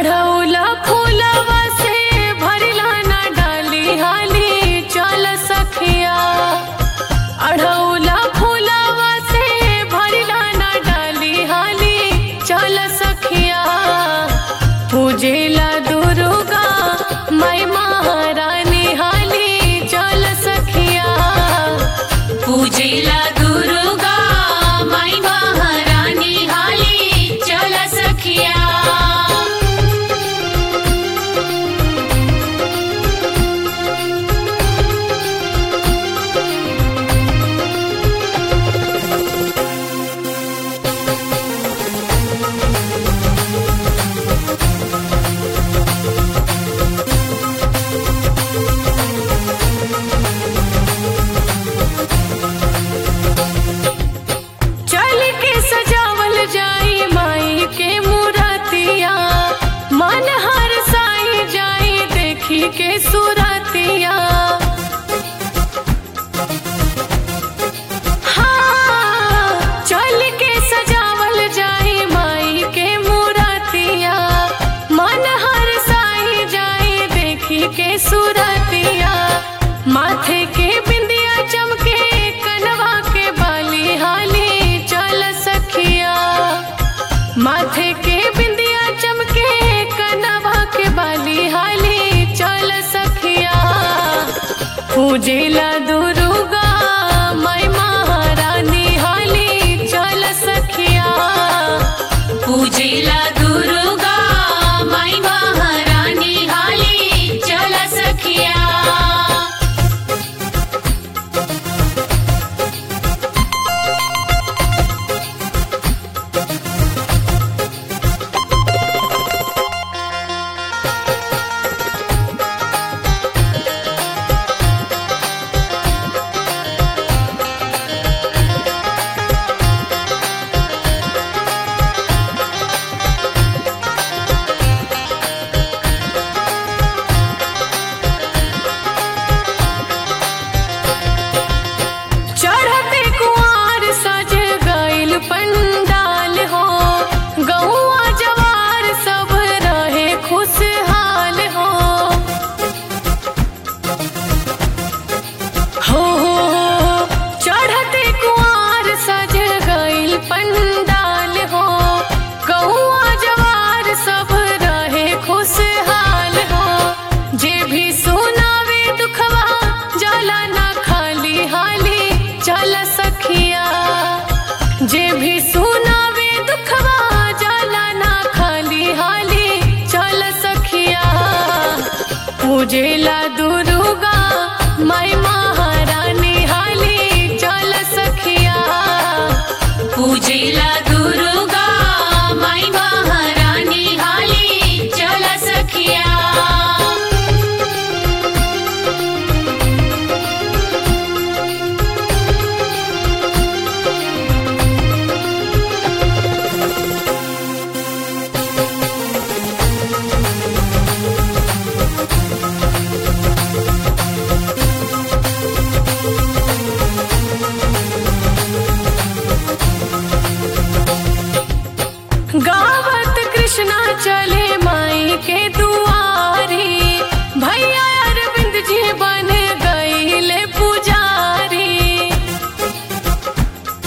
अढ़ौला फूलवा से भरला ना डाली हाली चल सखिया अढ़ौला फूलवा से भरला ना डाली हाली चल सखिया पूजेला दुर्गा माई महारानी हाली चल सखिया पूजेला दुर्गा माई महारानी हाली चल सखिया चल के सजावल जाई माई के मूरतिया मन हर साई जाई देखी के सुरतिया हाँ, चल के सजावल जाई माई के मूरतिया मन हर साई जाई देखी के सुरतिया माथे के बिंदिया चमके कनवा के बाली हाली चल सखिया माथे के बिंदिया चमके कनवा के बाली हाली चल सखिया पूजेला दुर्गा माई महारानी हाली चल सखिया पूजेला दुर्गा माई महारानी हाली चल सखिया चढ़ते कुआर सज गइल पंडाल हो गौआ जवार सब रहे खुशहाल हो हो हो हो, चढ़ते कुआर सज गइल पंडाल हो गौआ जवार सब रहे खुशहाल हो जे भी सुनावे दुखवा जाला ना खाली हाली चल सखिया जे भी सुनावे दुखवा जाला ना खाली हाली चल सखिया पूजेला दुर्गा माई महारानी हाली चल सखिया पूजेला दुर्गा माई महारानी हाली चल सखिया गावत कृष्णा चले माई के दुआरी भैया अरविंद जी बन गईले पुजारी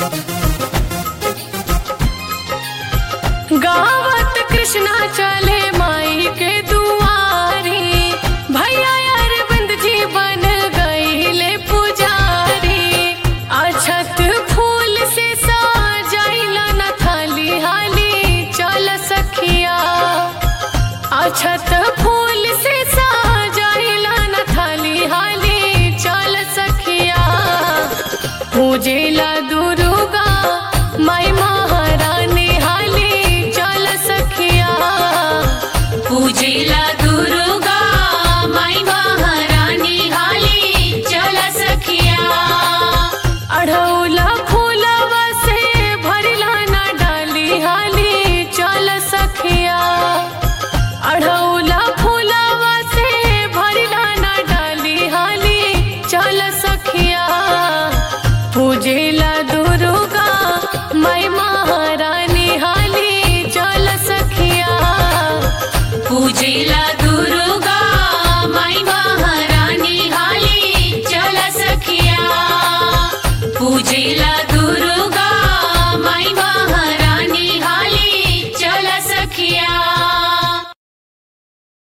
गावत कृष्णा चले